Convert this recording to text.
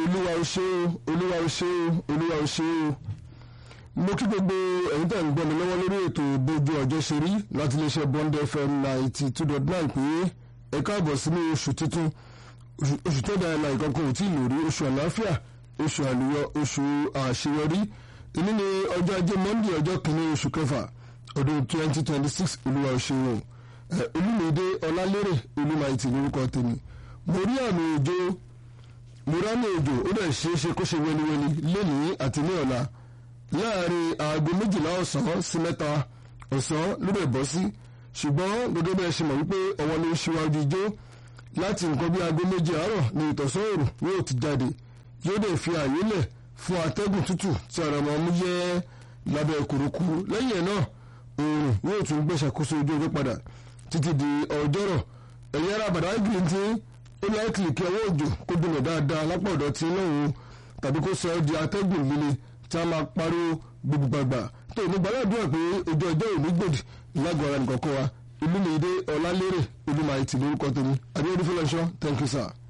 olúwa ó ṣe o olúwa ó ṣe o olúwa ó ṣe o mo kí gbogbo ẹ̀yin tẹ̀ ń gbọ́ mi lọ́wọ́ lórí ètò bójú ọjọ́ ṣe rí láti iléeṣẹ́ Bond FM ninety two dot nine pé ẹ káàbọ̀ sínú oṣù tuntun oṣù tó dára láì kankan ò tí ì lórí oṣù àlàáfíà oṣù àlùyọ oṣù àṣeyọrí èyí ni ọjọ́ ajé Monday ọjọ́ kìíní oṣù kẹfà ọdún twenty twenty six olúwa ó ṣe o olùmìdé ọlálérè olùmọ̀ẹ́tì lórúkọ tèmi mo rí àmì òjò mo rá ní òjò ó dẹ̀ ṣeé ṣe kó ṣe wẹniwẹni lénìí àti ní ọ̀la láàrin aago méjìlá ọ̀sán sí mẹ́ta ọ̀sán ló dẹ̀ bọ́ sí ṣùgbọ́n gẹ́gẹ́ bí ẹ ṣe mọ̀ wípé ọwọ́ ló ń ṣíwájú ijó láti nǹkan bí aago méjì àárọ̀ ní ìtọ̀sán òòrùn yóò ti jáde yóò dẹ̀ fi àyè lẹ̀ fún atẹ́gùn tútù tí ara máa mú yẹ́ lábẹ́ kùrukùru lẹ́yìn ẹ̀ náà òòrùn yóò tún gbẹ̀ṣàkóso ojú ọjọ́ padà títí di ọjọ́rọ̀ ẹ̀yìn ara àbàdà green tí ó láìkìlì kí ọwọ́ òjò kó dùnmọ̀ dáadáa lápá ọ̀dọ̀ tí lọ́hùn tàbí kó sọ ọ́ di atẹ́gùn líle tí a máa pariwo gbogbogbàgbà tó ní gbàládùn pé ojú ọjọ́ òní gbòdì lágọ̀ọ́ ara nìkan kọ́ wa ìlú mi dé ọ̀làlérè olúmọ̀ àìtì lórúkọ tèmi adéyẹ́dúfẹ́lẹ́sọ thank you sir.